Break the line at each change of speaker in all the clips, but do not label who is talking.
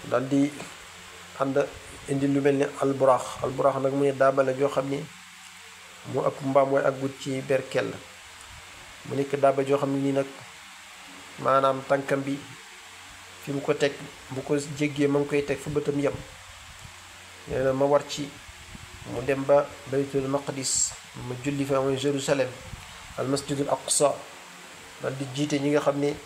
daal di ànd indi lu mel ni alburaax alburaax nag mu ne daabale joo xam ni mu ëpp mbaam mooy ak gut ci berkel mu nekk daaba joo xam ne nii nag maanaam tànkam bi fi mu ko teg bu ko jéggee ma ngi koy teg fu bëtam yem nee na ma war ci mu dem ba baytul maqdis ma julli fa mooy Jérusalem al masjidul aqsa dal di jiite ñi nga xam ne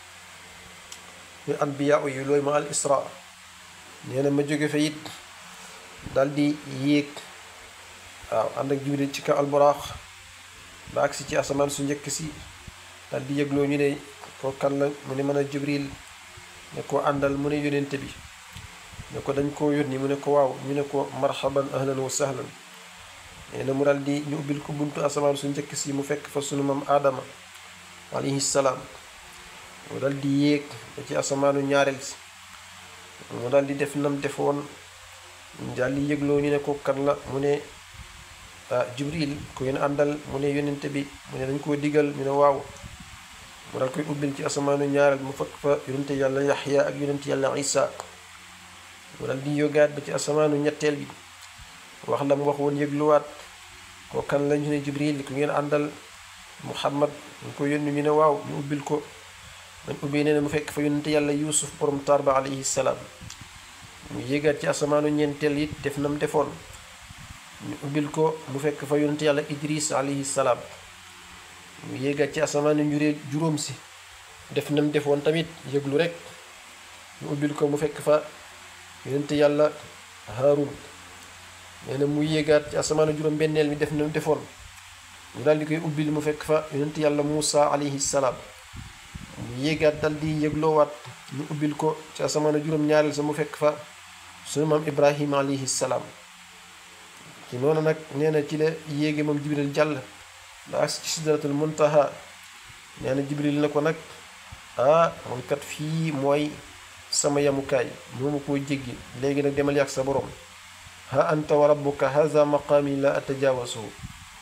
ñu anbiya yi looyu ma al isra nee na ma jóge fa it dal di yéeg waaw ànd ak jibril ci kaw alburaax ba agsi ci asamaan su njëkk si dal di yëgloo ñu ne ko kan la mu ne mën a jibril ne ko àndal mu ne yónente bi ne ko dañ koo yónni mu ne ko waaw ñu ne ko marhaban ahlan wa sahlan nee na mu dal di ñu ubbil ko buntu asamaan su njëkk si mu fekk fa sunu mam aadama alayhi salaam mu dal di yéeg ba ci asamaanu ñaareel si mu dal di def nam defoon dal di yëgloo ñu ne ko kan la mu ne ah jibril ku ngeen àndal mu ne yónente bi mu ne dañ koo digal ñu ne waaw mu dal koy ubbil ci asamaanu ñaareel mu fekk fa yónente yàlla yaxya ak yónente yàlla isa mu dal di yógaat ba ci asamaanu ñetteel bi wax la mu wax woon yëgluwaat ko kan la ñu ne jibril ku ngeen àndal muhammad ñu ko yónni ñu ne waaw ñu ubbil ko dañ ubbi nee na mu fekk fa yónente yàlla yuusuf borom taar ba alayhi salaam mu yéegaat ci asamaanu ñeenteel it def nam defoon ñu ubbil ko mu fekk fa yónente yàlla idris alayhi salaam mu yéegaat ci asamaanu njuree juróom si def nam defoon tamit yëglu rek ñu ubbil ko mu fekk fa yónente yàlla haarun nee na mu yéegaat ci asamaanu juróom benneel mi def nam defoon mu daal di koy ubbil mu fekk fa yónente yàlla muusa alayhi salaam mu yéegaat dal di yëgloowaat ñu ubbil ko ci asamaanu juróom ñaareel sa mu fekk fa sunu maam ibrahima alayhi salaam ci noonu nag nee na ci la yéege moom jibril jàll ba agsi ci sidratul muntaha nee na jibril na ko nag ah man kat fii mooy sama yamukaay moomu koo jéggi léegi nag demal yàgg sa borom ha anta wa rabbuka haza maqaami la atajawasuhu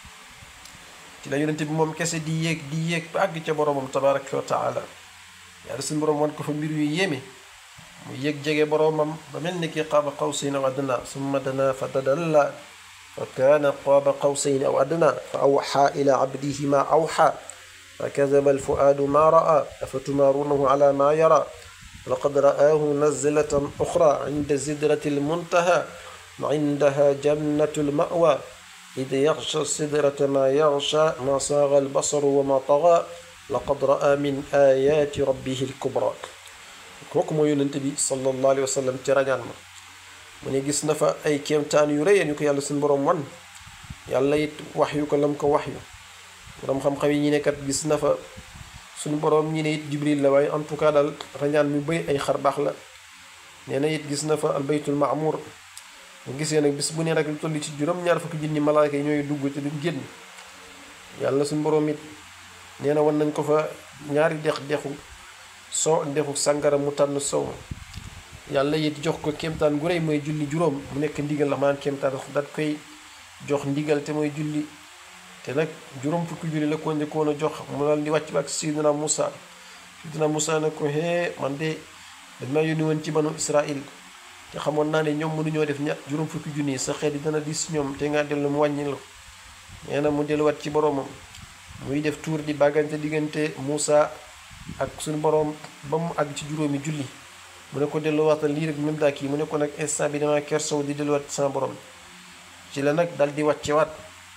ci la yonente bi moom kese di yéeg di yéeg ba àgg ca boromam tabaraka wa taala yàlla suñu borom wan ko fa mbir yu yéeme mu yéeg jege boromam ba mel ni ki qaaba qawsayn aw adna summa dana fa tadalla fa kaana qaaba qawsayn aw adna fa awxa ila abdihi ma awxa fa kadaba alfuaadu ma raa afatumaarunahu ala ma yara laqad ra'aahu nazlatan uxra inda sidrati almuntaha indaha jannatu almawa إذ يغشى السدرة ما يغشى ما صاغ البصر وما طغى لقد رأى من آيات ربه الكبرى kooku mooy yonent bi sallallahu alayhi wa sallam ci rañaan ma mu ne gis na fa ay kéemtaan yu rëy ñu ko yàlla suñu borom wan yàlla it wax yu ko lam ko wax yu borom xam-xam yi ñi ne kat gis na fa suñu borom ñi ne it jibril la waaye en tout cas daal rañaan mu bëy ay xar baax la nee na it gis na fa albaytul maamur mu gisee nag bis bu ne rek lu toll ci juróom-ñaar fukki junni malaaka yi ñooy dugg te duñ génn yàlla suñu borom it nee na wan nañ ko fa ñaari dex dexu soo ak dexu sàngara mu tànn sow yàlla it jox ko kéemtaan gu rëy mooy julli juróom mu nekk ndigal la maanaam kéemtaan daat koy jox ndigal te mooy julli te nag juróom fukki julli la ko njëkkoon a jox mu daal di wàcc ba ak Seydina Moussa Seydina Moussa ne ko hee man de dañ maa yónni woon ci banu Israil te xamoon naa ne ñoom mënuñoo def ñett juróom fukki junni sa xeet yi dana dis ñoom te nga dellu mu wàññi la nee na mu delluwaat ci boroomam muy def tuur di bàggante diggante Moussa ak suñu boroom ba mu àgg ci juróomi julli mu ne ko delluwaatal lii rek même daa kii mu ne ko nag instant bi dama kersow di delluwaat sama borom ci la nag dal di wàccewaat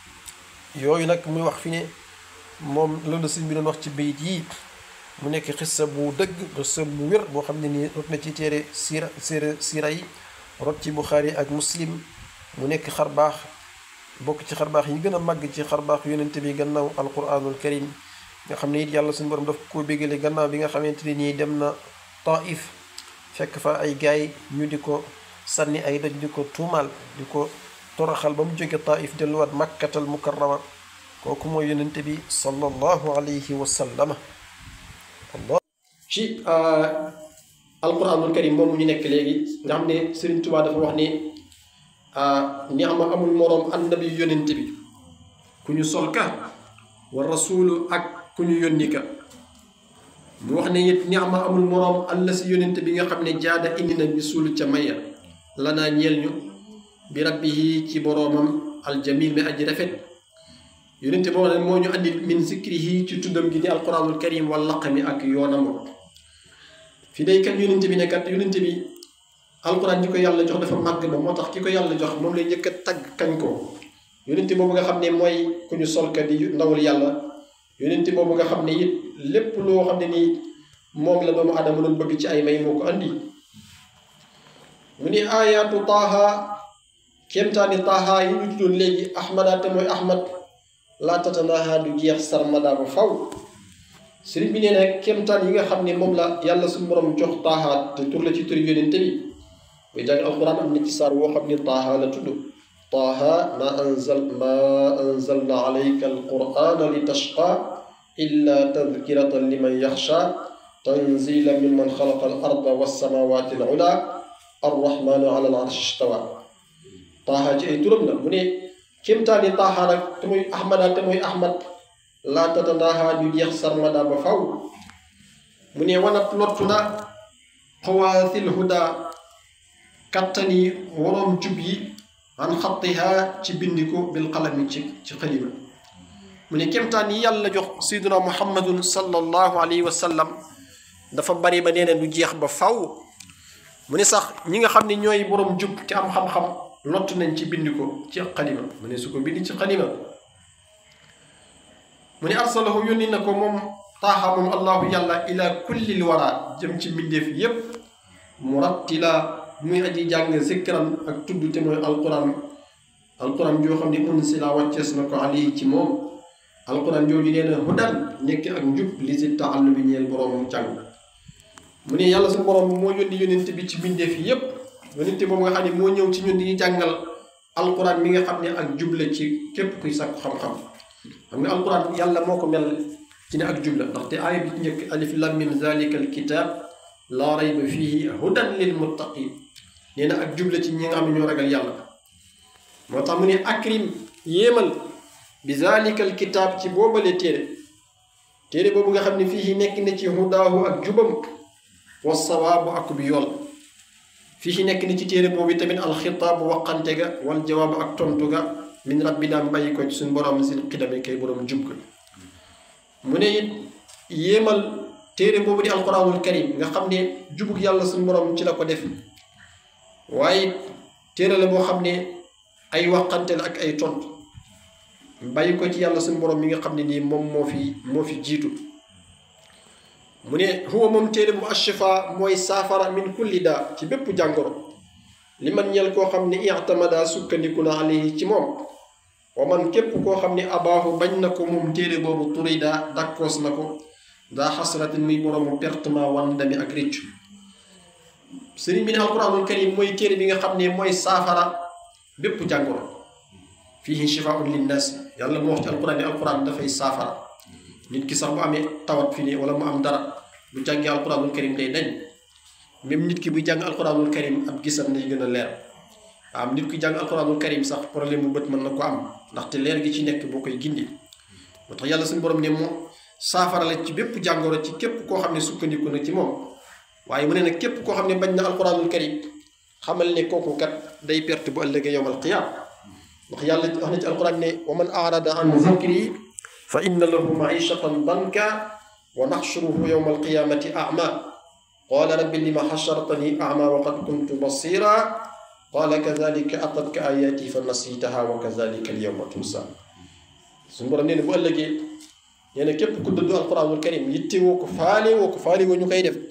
yooyu nag muy wax fi ne moom loolu sëñ bi doon wax ci bayit yi mu nekk xissa bu dëgg xissa bu wér boo xam ne nii rot na ci téere siira séera siira yi rot ci buxaari ak muslim mu nekk xar baax bokk ci xar baax yi gën a màgg ci xar baax yonente bi gannaaw alquranul karim nga xam ne it yàlla suñu borom daf ko bégale gannaaw bi nga xamante ne nii dem na taif fekk fa ay gaay ñu di ko sànni ay doj di ko tuumaal di ko toroxal ba mu jóge taif delluwaat makkatal mukarrama kooku mooy yonente bi sallallahu alayhi wa sallama ci alquranul karim moom ñu nekk léegi nga xam ne Sëriñ Tuubaa dafa wax ni ni ama amul moroom annabi yonent bi ku ñu sol ka wa rasulu ak ku ñu yónni ka mu wax ne it ni'ma amul moroom alla si yónente bi nga xam ne jaada indi na bi suul ca maya lanaa ñeel ñu bi rabbihi ci boroomam aljamil mi aji rafet yónente boo xam ne moo ñu andi min zikrihi ci tuddam gi di alquranul karim wal laqami ak yoonam fi day kat yónente bi ne kat yónente bi alquran ji ko yàlla jox dafa màgg ba moo tax ki ko yàlla jox moom lay njëkk a tagg kañ ko yónente boobu nga xam ne mooy ku ñu solka di ndawul yàlla yónente boobu nga xam ne it lépp loo xam ne nii moom la doomu aadama doon bëgg ci ay may moo ko andi mu ni ayaatu taaha kéemtaani taaha yi ñu tuddoon léegi ahmada te mooy ahmad laa tatanaha du jeex sarmada ba faw sëriñ bi nee na kéemtaan yi nga xam ne moom la yàlla suñu borom jox taaha te tur la ci turi yónente bi buy jàng alquran am na ci saar woo xam ne taaha la tudd taaha ma anzal ma anzalna alayka alqurana li tashqa illa tadkiratan liman yaxsha tanzila mimman xalaqa al arda wassamawati al ula arrahmanu ala al arshi istawa taaha ci ay turam la mu ne kéemtaani taaha nag te muy ahmada te muy ahmad laa tatanaaha du jeex sarmada ba faw mu ne wanat lottu na xawaasil huda kattani waroom jub yi an xattiha ci bindiko bil qalami ci ci xalima mu ne kéemtaan yi yàlla jox sayduna muhammadun sallallahu alayhi wa sallam dafa bari ba nee na du jeex ba faw mu ne sax ñi nga xam ne ñooy boroom jub te am xam-xam lott nañ ci bind ko ci xalima mu ne su ko bind ci xalima mu ne arsalahu yónni na ko moom taaxa moom allahu yàlla ila kullil wara jëm ci mbindeef yépp murattila muy aji jàng zikran ak tudd te mooy alquran alquran joo xam ne unsila wàccees na ko alayhi ci moom alquran jooju nee na hudan nekk ak njub li si taallu bi ñeel boroomam jàng mu ne yàlla su borom moo yónni yónente bi ci mbindeef yépp yónente boobu nga xam ne moo ñëw ci ñun di ñu jàngal alquran mi nga xam ne ak jubla ci képp kuy sàkku xam-xam xam nga alquran yàlla moo ko mel ci ne ak jubla ndaxte aaya bi ci njëkk alif lam mim zalika alkitab laa rayba fihi hudan lil muttaqin nee na ak jubla ci ñi nga xam ne ñoo ragal yàlla moo tax mu ne akrim yéemal bi zalika alkitab ci boobale téere téere boobu nga xam ne fii nekk na ci hudaahu ak jubam wa sawaabu ak bi yool fii nekk na ci téere boobu tamit alxitaabu waqante ga wal jawaabu ak tontu ga min rabbina bàyyi ko ci suñu borom si xidame kay borom jub ga mu ne it yéemal téere boobu di alquranul karim nga xam ne jubug yàlla suñu borom ci la ko def waaye téere la boo xam ne ay waqante la ak ay tontu bàyyi ko ci yàlla suñu borom mi nga xam ne nii moom moo fi moo fi jiitu mu ne huwa moom téere bu ashifa mooy saafara min kulli daa ci bépp jàngoro li man ñel koo xam ne i'tamada sukkandiku na alayhi ci moom wa man képp koo xam ne abaahu bañ na ko moom téere boobu turida dakkoos na ko daa xasratin muy boroomu pertement wandami ak réccu sëriñ bi ne alquranul karim mooy téere bi nga xam ne mooy saafara bépp jàngoro fihi shifaun linnaas yàlla moo wax ci alquran ne alquran dafay saafara nit ki sax bu amee tawat fi ne wala mu am dara bu jàngee alquranul karim day dañ même nit ki buy jàng alquranul karim ab gisam day gën a leer am nit ki jàng alquranul karim sax problème bu bët mën na ko am ndaxte leer gi ci nekk boo koy gindi moo tax yàlla suñu borom ne moo saafara la ci bépp jàngoro ci képp koo xam ne sukkandiku na ci moom waaye mu ne nag képp koo xam ne bañ na alquranul karim xamal ne kooku kat day perte bu ëllëgee yowmal qiyaam ndax yàlla wax na ci alquran ne wa man arada an zikri fa inna lahu maishatan danka wa naxshuruhu yowma alqiyamati ama qala rabbi lima xashartani ama wa qad kuntu basira qala kadalika atatka ayati fa nasitaha wa kadalika alyawma tunsa suñu borom nee na bu ëllëgee nee na képp ku dëddu alquranul karim yitte woo ko faale woo ko faale woo ñu koy def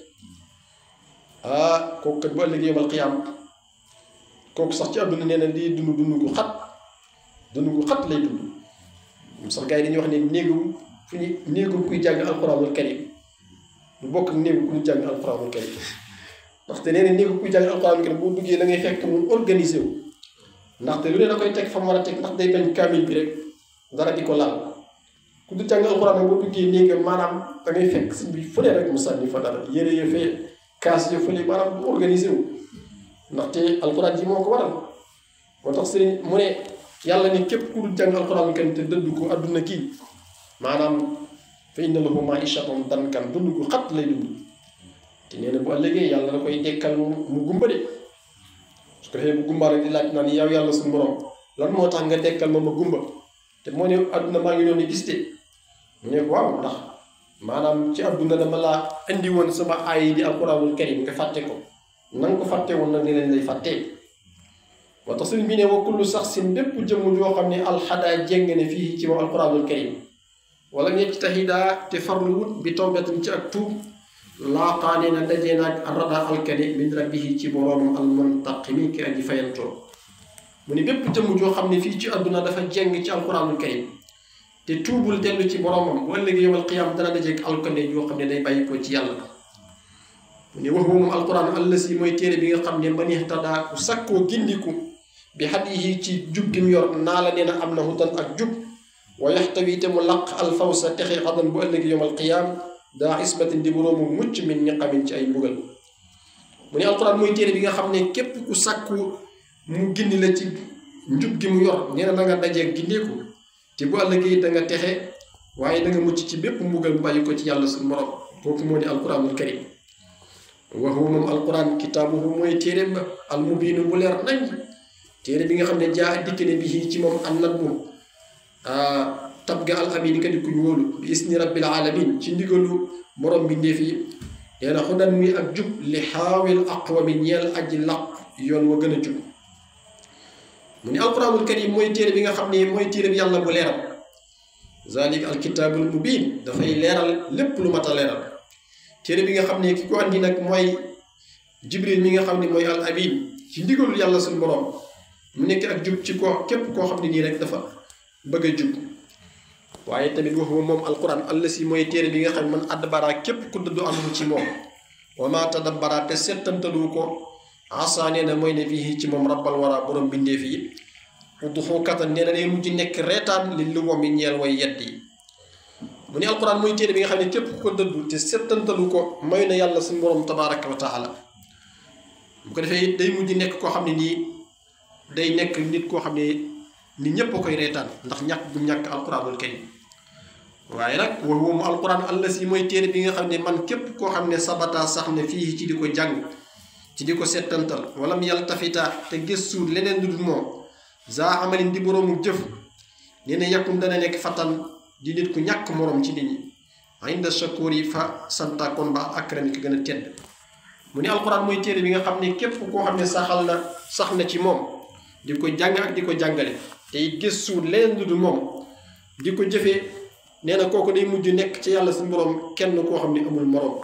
ah kooku kat bu ëllëgee yowmal qiyaam kooku sax ci àdduna nee na di dund dund gu xat dund gu xat lay dund sax gars yi dañuy wax ne néegu fu ñu néegu kuy jàng alquranul karim du bokk ak néegu kuy jàng alquranul karim ndaxte nee na néegu kuy jàng alquranul karim boo duggee da ngay fekk mu organisé wu ndaxte lu ne da koy teg fa mu war a teg ndax day bañ kaamil bi rek dara di ko laal ku du jàng alquran nag boo duggee néegam maanaam da ngay fekk si bi fu ne rek mu sànni fa dara yére ya fee kaas ya fële maanaam du organisé wu ndaxte alquran ji moo ko waral moo tax sëriñ mu ne yàlla ni képp ku dul jàng alquran kan te dëddu ko adduna kii maanaam
fa inna lahu maishatan dankan dund gu xat lay dund te nee na bu ëllëgee yàlla da koy dekkal mu gumba de su ko defee bu gumbaa rek di laaj naan yow yàlla suñu borom lan moo tax nga dekkal ma ma gumba te moo ne àdduna maa ngi doon di gis de mu ne waaw ndax maanaam ci àdduna dama laa indi woon sama aay yi di alquranul karim nga fàtte ko na nga ko fàtte woon nag ni leen lay fàttee moo tax sëriñ bi ne wa kullu sax sin bépp jëmm joo xam ne alxadaa jéng ne fii ci moom alquranul karim wala ñecc taxidaa te farlu wut bi tawbatin ci ak tuub laaqaane na dajee naag arrada alkani min rabbihi ci boroomam almuntaqimi ki aji fayantoo mu ne bépp jëmm joo xam ne fii ci àdduna dafa jéng ci alquranul karim te tuubul dellu ci boroomam bu ëllëgee yowal qiyaam dana dajeeg alkane yoo xam ne day bàyyi ko ci yàlla mu ne wax moom alquran allasi mooy téere bi nga xam ne man ihtadaa ku sakkoo gindiku bi hadihi ci jub gi mu yor naa la nee na am na hudan ak jub wa yaxtawi te mu laq alfawsa texe xadan bu ëllëgee yowal qiyaam daa ismatin di boroomu mucc min niqamin ci ay mbugal mu ne alquran mooy téere bi nga xam ne képp ku sakku mu gindi la ci njub gi mu yor nee na da nga dajeeg gindeeku te bu ëllëgee da nga texe waaye da nga mucc ci bépp mbugal bu bàyyi ko ci yàlla suñu borom kooku moo di alquranul karim wa huwa moom alquran kitaabuhu mooy téere ba almubiinu bu leer nañ téere bi nga xam ne jaa dikk ne bi ci moom an nadmu tab ga al amin ka di kuñ wóolu bi isni rabbil alamin ci ndigalu borom bi ndéef yi nee na xudan muy ak jub li xaawil aqwami ñeel aji laq yoon wa gën a jub mu ne alquranul karim mooy téere bi nga xam ne mooy téere bi yàlla bu leeral zalik alkitaabul mubin dafay leeral lépp lu mat a leeral téere bi nga xam ne ki ko andi nag mooy jibril mi nga xam ne mooy al amin ci ndigalul yàlla suñu borom mu nekk ak jub ci ko képp koo xam ne nii rek dafa bëgg a jub waaye tamit waxuma moom alquran allasi mooy téere bi nga xam ne man addabara képp ku dëddu amu ci moom wa ma tadabbara te settantalu ko asa nee na mooy ne fii ci moom rabbal wara borom bindeef yi udduxu katan nee na day mujj nekk reetaan li lu wam yi ñeel way yedd yi mu ne alquran mooy téere bi nga xam ne képp ku ko dëddu te settantalu ko may na yàlla suñu borom tabaraka wa taala bu ko defee it day mujj nekk koo xam ne nii day nekk nit koo xam ne nit ñépp a koy reetaan ndax ñàkk gu ñàkk alquranul karim waaye nag wa huwa mu alquran allasi mooy téere bi nga xam ne man képp koo xam ne sabata sax ne fii ci di ko jàng ci di ko settantal wala mu yàlla tafita te gëstu leneen lu dul moom za amalin di boroomu jëf nee na yàkkum dana nekk fatan di nit ku ñàkk moroom ci nit ñi inda shakur yi fa santakoon ba akrami ko gën a tedd mu ne alquran mooy téere bi nga xam ne képp koo xam ne saxal na sax na ci moom di ko jàng ak di ko jàngale te it gëstu leneen lu dul moom di ko jëfee nee na kooku day mujj nekk ci yàlla suñu borom kenn koo xam ne amul moroom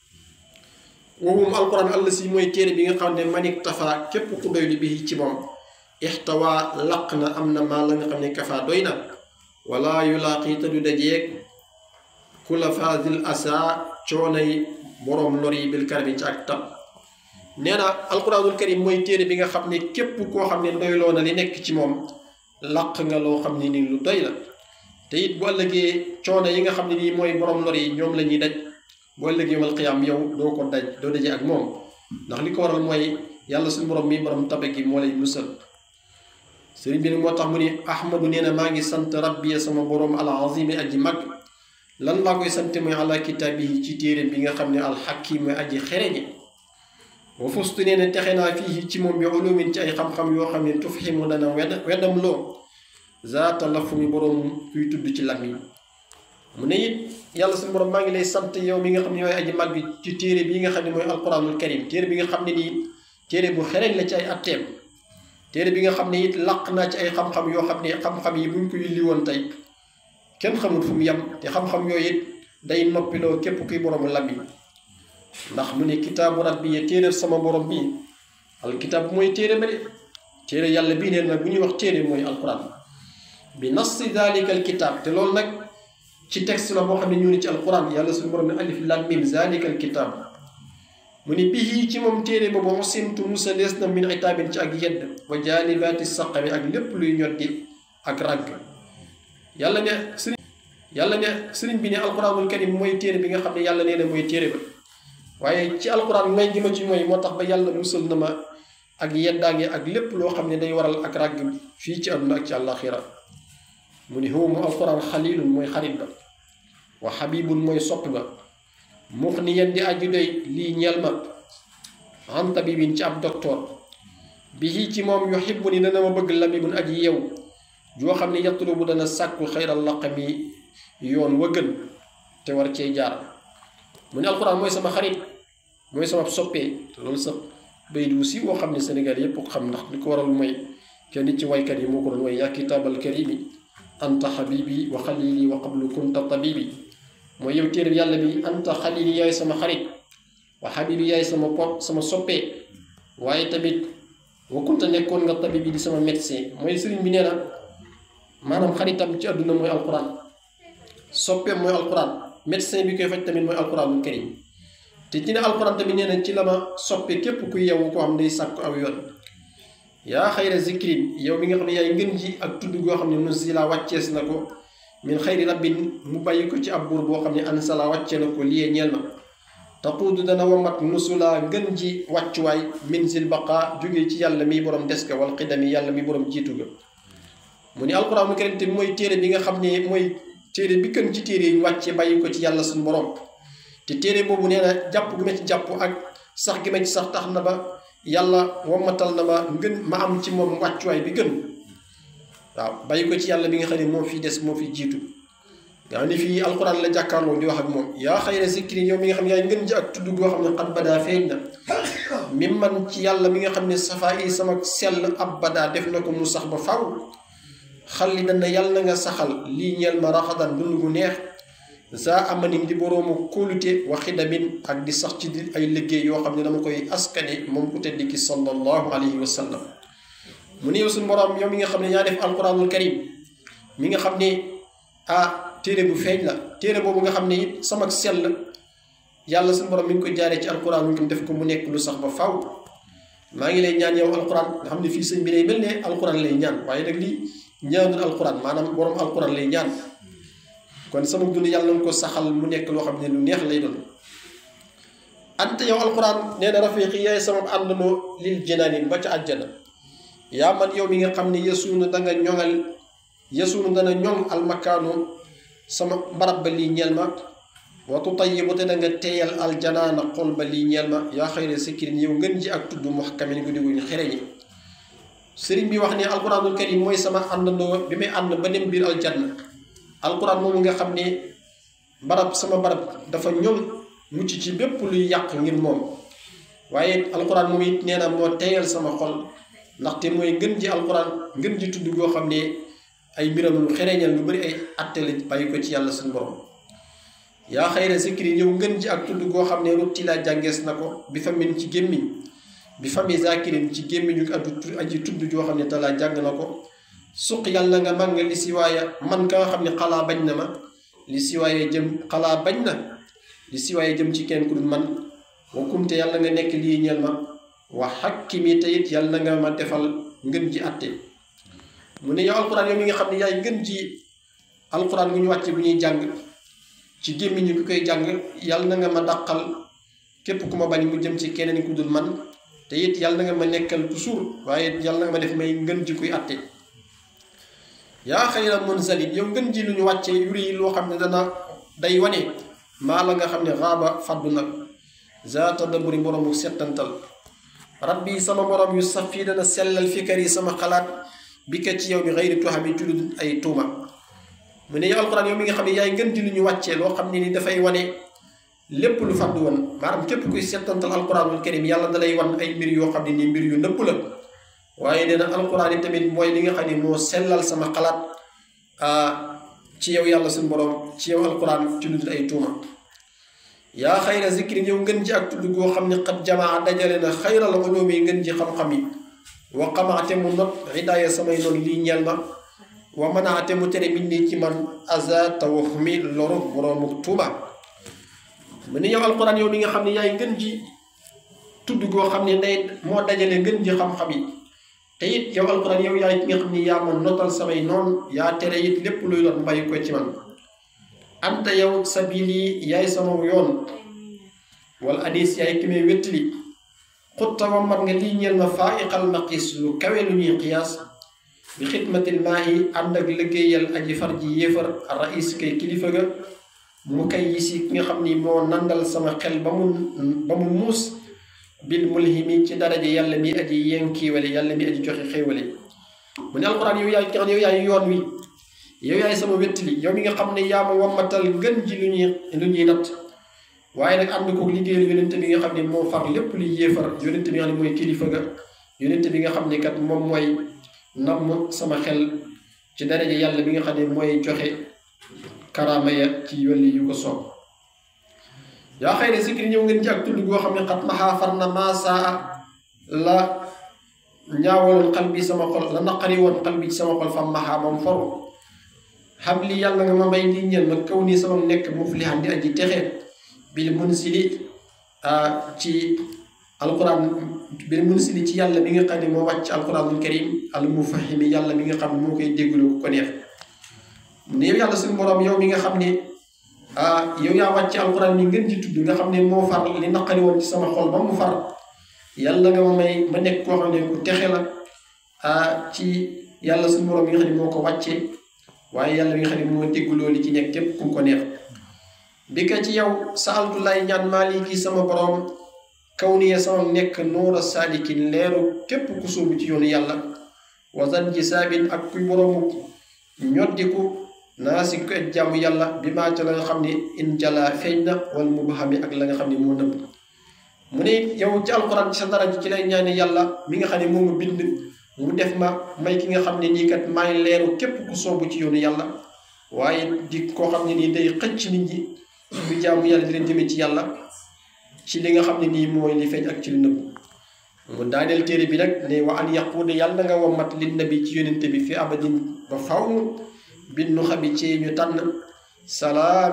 woowum alquran àll si mooy téere bi nga xam ne manik tafa képp ku doy li bi ci moom ixtawa laq na am na maa la nga xam ne kafa doy na wala yulaaqi te du dajeeg kula fadil asa coonay boroom lor yi bil karami ci ak tab nee na alquranul karim mooy téere bi nga xam ne képp koo xam ne doyloo na li nekk ci moom laq nga loo xam ne nii lu doy la te it bu ëllëgee coono yi nga xam ne nii mooy borom lor yi ñoom la ñuy daj bu ëllëgee yawmal qiyaam yow doo ko daj doo daje ak moom ndax li ko waral mooy yàlla suñu borom mi borom tabe gi moo lay musal sëriñ bi nag moo tax mu ni ahmadu nee na maa ngi sant rabbi sama borom al azimi aji mag lan laa koy sant mooy ala kitaabihi ci téere bi nga xam ne alxakim mooy aji xereñe wa fustu nee na texe naa fii ci moom bi ulumin ci ay xam-xam yoo xam ne tufhimu dana wedd weddam loo zaata lafu mi boroom kuy tudd ci làmmiñ mu ne it yàlla suñu borom maa ngi lay sant yow mi nga xam ne yooy aji mag bi ci téere bi nga xam ne mooy alquranul karim téere bi nga xam ne nii téere bu xereñ la ci ay atteem téere bi nga xam ne it laq naa ci ay xam-xam yoo xam ne xam-xam yi buñ ko yulli woon tey kenn xamul fu mu yem te xam-xam yooyu it day noppiloo képp kuy boroomu làmmiñ ndax mu ne kitaabu rabbi ya téere sama borom bii alkitaab mooy téere ba de téere yàlla bii neen nag bu ñuy wax téere mooy alquran bi nassi dalika alkitab te loolu nag ci texte la boo xam ne ñu ne ci alquran yàlla suñu borom ne alif lam mim dalika alkitab mu ni bihi ci moom téere boobu usimtu musa lees na min itaabin ci ak yedd wa jaalibaati saqami ak lépp luy ñoddi ak ragg yàlla ne sëriñ yàlla ne sëriñ bi ne alquranul karim mooy téere bi nga xam ne yàlla nee na mooy téere ba waaye ci alquran may gi ma ci mooy moo tax ba yàlla musal na ma ak yeddaange ak lépp loo xam ne day waral ak ràgg fii ci àdduna ak ci àllaaxira mu ni huwa mu alquran xalilun mooy xarit ba wa xabibun mooy sopp ba mux ni yen di aju doy lii ñeel ma an tabibin ci ab docteur bi ci moom yuhibbu ni dana ma bëgg labibun aji yew joo xam ne yatlubu dana sàkku xayral laqami yoon wa gën te war cee jaar mu ne alxuraan mooy sama xarit mooy sama soppee te loolu sax bay du si woo xam ne Sénégal yépp ko xam ndax li ko waral mooy kenn ci waykat yi moo ko doon way yaa kitaabal karimi anta xabibi wa xalili wa qablu kunta tabibi mooy yow téere yàlla bi anta xalili yaay sama xarit wa xabibi yaay sama pot sama soppee waaye tamit wa kunta nekkoon nga tabibi di sama médecin mooy sëriñ bi nee na maanaam xaritam ci àdduna mooy alquran soppeem mooy alquran médecin bi koy faj tamit mooy alquranul karim te ci ne alquran tamit nee na ci la ma soppe képp ku yeewu koo xam day sàkku aw yoon yaa xayra zikrin yow mi nga xam ne yaay ngën ji ak tudd goo xam ne nusila wàccees na ko min xayri rabbin mu bàyyi ko ci ab buur boo xam ne ansala wàcce na ko liyee ñeel na taquudu dana wamat nusula ngën ji wàccuwaay min sil baqa jógee ci yàlla mi borom des ka wal xidami yàlla mi borom jiitu ga mu ni alquranul karim te mooy téere bi nga xam ne mooy téere bi gën ci téere yi ñu wàcce bàyyi ko ci yàlla suñu borom te téere boobu nee na jàpp gi ma ci jàpp ak sax gi ma ci sax tax na ba yàlla wammatal na ma ngën ma am ci moom wàccuwaay bi gën waaw bàyyi ko ci yàlla bi nga xam ne moo fi des moo fi jiitu nga xam ne fii alquran la jàkkaarloo di wax ak moom yaa xayra zikri yow mi nga xam ne yaay ngën ji ak tudd goo xam ne xat badaa feeñ na mi man ci yàlla mi nga xam ne safaa yi sama sell ab badaa def na ko mu sax ba faw xalli dana yàlla na nga saxal lii ñeel ma raxadan dund gu neex za amanim di boroomu kóolute wa xidamin ak di sax ci di ay liggéey yoo xam ne dama koy askane moom ku tedd ki sallallahu alayhi wa sallam mu ne yow suñu boroom yow mi nga xam ne yaa def alquranul karim mi nga xam ne ah téere bu feeñ la téere boobu nga xam ne it sama sell yàlla suñu boroom mi ngi koy jaaree ci alquran mu def ko mu nekk lu sax ba faw maa ngi lay ñaan yow alquran nga xam ne fii sëñ bi lay mel ne alquran lay ñaan waaye nag lii ñaanul alquran maanaam borom alquran lay ñaan kon sama dund yàlla nga ko saxal mu nekk loo xam ne lu neex lay doon ante yow alquran nee na rafiqi yaay sama àndandoo lil jinaani ba ca àjjana yaa man yow mi nga xam ne yesuunu da nga ñoŋal yesuunu dana ñoŋ almakaanu sama barab ba lii ñeel ma watu tayyibu te da nga teeyal aljanaana xol ba lii ñeel ma yaa xayra sikkirin yow ngën ji ak tudd muhkamin guddi guñ xereñi sëriñ bi wax ne alquranul karim mooy sama àndandoo bi may ànd ba dem biir aljanna alquran moomu nga xam ne barab sama barab dafa ñoom mucc ci bépp luy yàq ngir moom waaye alquran moom it nee na moo teeyal sama xol ndaxte mooy ngën ji alquran ngën ji tudd goo xam ne ay mbiram lu xereñal lu bari ay attali bàyyi ko ci yàlla suñu borom yaa xayra zikri ñëw ngën ji ak tudd goo xam ne rutti laa jàngees na ko bi famin ci gémmiñ bi fami zakirin ci gémmiñu addu aji tudd joo xam ne talaa jàng na ko suq yàlla nga man nga li si waaye man ka nga xam ne xalaa bañ na ma li si waaye jëm xalaa bañ na li si waaye jëm ci kenn ku dul man wa kumte yàlla nga nekk lii ñeel ma wa xakkimi te it yàlla nga ma defal ngën ji atte mu ne yow alquran yow mi nga xam ne yaay ngën ji alquran bu ñu wàcce bu ñuy jàng ci gémmiñu ki koy jàng yàlla na nga ma dàqal képp ku ma bañ mu jëm ci keneen ku dul man te it yàlla na nga ma nekkal toujours waaye yàlla na nga ma def may ngën ji kuy atte yaa xayra munzalin yow ngën ji lu ñu wàcce yuri loo xam ne dana day wane maa la nga xam ne raaba faddu nag zaata daburi boroomu settantal rabbi sama borom yu saf fii dana sellal fikar yi sama xalaat bi ka ci yow bi xayri tuxami ci lu ay tuuma mu ne yow alquran yow mi nga xam ne yaay ngën ji lu ñu wàccee loo xam ne ni dafay wane lépp lu fàddu woon maanaam képp kuy settantal alquranul karim yàlla da lay wan ay mbir yoo xam ne nii mbir yu nëpp la waaye nee na alquran yi tamit mooy li nga xam ne moo sellal sama xalaat ci yow yàlla suñu borom ci yow alquran ci lu dul ay tuuma yaa xayra zikrin yow ngën ji ak tudd goo xam ne xat jamaa dajale na xayral ulumi ngën ji xam-xam yi wa xamaate mu not hidaaya samay noonu lii ñeel ma wa manaate mu tere min nii ci man aza tawahumi loru boroomu tuuba mu ne yow alquran yow mi nga xam ne yaay ngën ji tudd goo xam ne day moo dajale ngën ji xam-xam yi te it yow alquran yow yaay ki nga xam ne yaa ma notal samay noonu yaa tere it lépp luy lor mu bàyyi ko ci man anta yow sabili yaay sama yoon wala adis yaay ki may wéttali xutta wa mat nga lii ñeel ma faaiqal maqis lu kawe lu ñuy qiyaas bi xidmatil maahi ànd ak liggéeyal aji far ji yéefar rais kay kilifa ga mu kay yi si ki nga xam ni moo nandal sama xel ba mu ba mu muus bil mulhimi ci daraja yàlla mi aji yenkiiwale yàlla mi aji joxe xéewale mu ne alxuraan yow yaay ki nga xam ne yow yaay yoon wi yow yaay sama wettali yow mi nga xam ne yaa ma wammatal gën ji lu ñuy lu ñuy natt waaye nag ànd ko liggéeyal yonente bi nga xam ne moo far lépp luy yéefar yonente bi nga xam ne mooy kilifa ga yonente bi nga xam ne kat moom mooy namm sama xel ci daraja yàlla bi nga xam ne mooy joxe karaama ya ci yolli yu ko soob yaa xëy ne zikri ñëw ngeen ci ak tudd goo xam ne xat maxaa far na maasaa la ñaawaloon xal bi sama xol la naqari woon xal bi ci sama xol fam maxaa moom foru xam li yàlla nga ma may di ñeel ma kaw nii sama nekk muflihan di aji texe bil munsili ci alquran bil munsili ci yàlla mi nga xam ne moo wàcc alquranul karim al mufahimi yàlla mi nga xam ne moo koy déglu ku ko neex ne yow yàlla suñu borom yow mi nga xam ne yow yaa wàcc alquran mi ngeen ci tudd nga xam ne moo far li naqari woon ci sama xol ba mu far yàlla nga ma may ma nekk koo xam ne ku texe la ci yàlla suñu borom mi nga xam ne moo ko wàccee waaye yàlla mi nga xam ne moo dégguloo li ci nekk képp ku ko neex bi ka ci yow saaltu lay ñaan maaliki sama borom kaw niye sama nekk nuura saalikin leeru képp ku sóobu ci yoonu yàlla wasan ji saabin ak kuy boroomu ñoddiku naa si ko jàmm yàlla bi maa ca la nga xam ne in jala feeñ na wala mu baxami ak la nga xam ne moo nëbb mu ne yow ci alxuraan ci sa dara ji ci lay ñaane yàlla mi nga xam ne moo ma bind mu def ma may ki nga xam ne nii kat maay leeru képp ku soobu ci yoonu yàlla waaye di koo xam ne nii day xëcc nit ñi bu jaamu yàlla di leen jëmee ci yàlla ci li nga xam ne nii mooy li feeñ ak ci lu nëbb mu daaneel téere bi nag ne wa an yaquude yàlla na nga wammat lin nabi ci yonente bi fi abadin ba faw bin nu xabi ci ñu tànn salaam